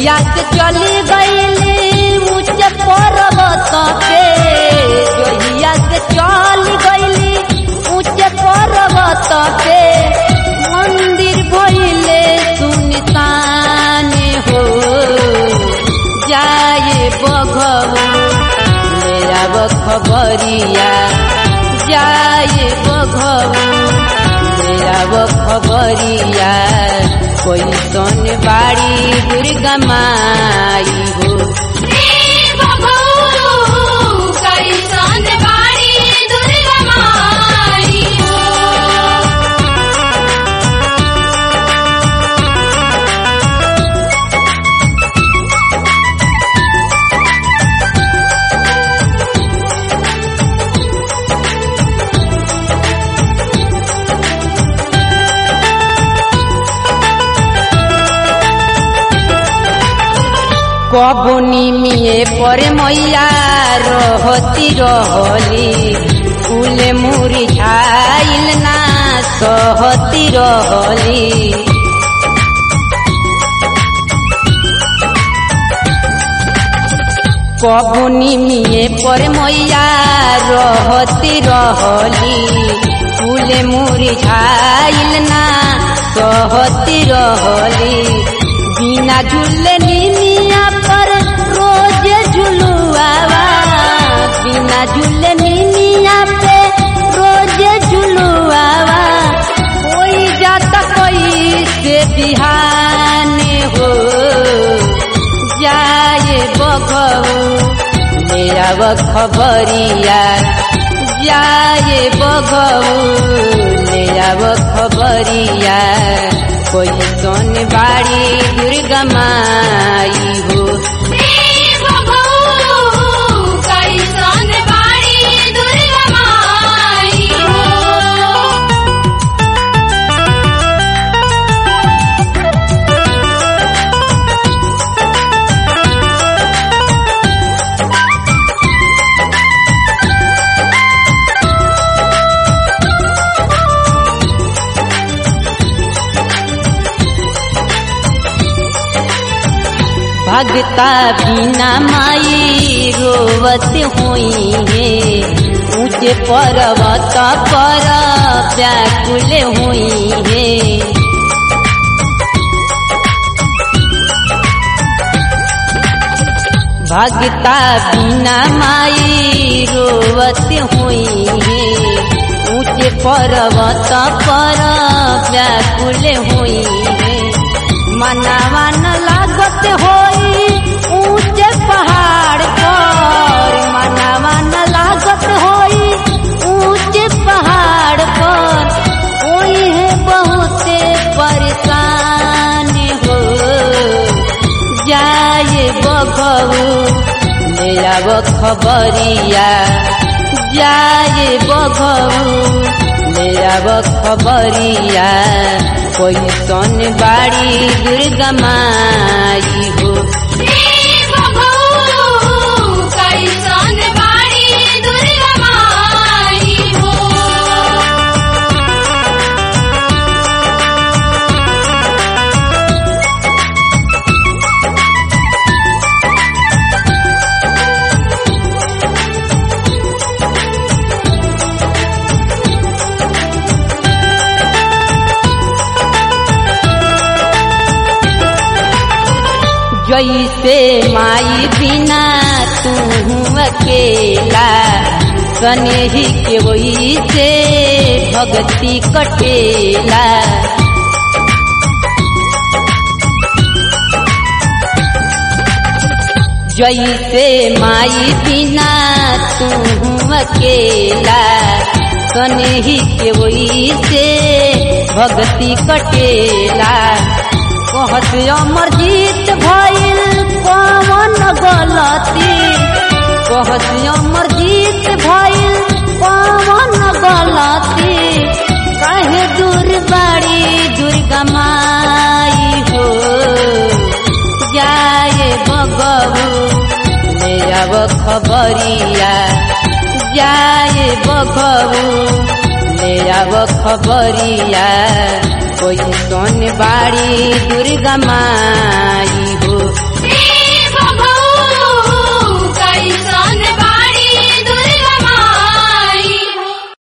जहिया से चली गईली ऊंचे पर्वत पे जहिया से चल गईली ऊंचे पर्वत पे मंदिर भइले सुनसान हो जाए बघऊ मेरा खबरिया जाए बघऊ मेरा खबरिया कोई सोन बाड़ी दुर्गा माई हो कैसन बाड़ी दुर्गा माई हो कबुनी मिए पर मैया रहती रहली फूले मुरी छाइल ना सहती रहली कबुनी मिए पर मैया रहती रहली फूले मुरी छाइल ना सहती रहली बिना झूले नीनिया पर रोज झुलुआवा बिना झूले नीनिया पे रोज झुलुआवा कोई जाता कोई से बिहाने हो जाए बघऊ मेरा खबरिया जाए बघऊ मेरा खबरिया कोई सोन बाड़ी दुर्गा माई हो कैसन बाड़ी दुर्गा माई हो भगता बिना माई रोवत हुई है ऊंचे पर्वत पर व्याकुल हुई है भगता बिना माई रोवत हुई है ऊंचे पर्वत पर व्याकुल हुई है मनावा न लागत होई ऊंचे पहाड़ पर मनावा न लागत होई ऊंचे पहाड़ पर कोई है बहुत परेशान हो जाए बघऊ मेरा वो खबरिया जाए बघऊ मेरा वो खबरिया कोई सोन बाड़ी दुर्गा माई हो कैसन बाड़ी दुर्गा माई हो जैसे माई बिना तू अकेला सनेही के वही से भक्ति कटेला जैसे माई बिना तू अकेला सनेही के वही से भक्ति कटेला कहत अमर जीत भइल कौन गलती कहत अमर जीत भइल कौन गलती कहे दूर बाड़ी दुर्गा माई हो जाए बगबू मेरा वो खबरिया जाए बगबू मेरा वो खबरिया कोई सोन बाड़ी दुर्गा माई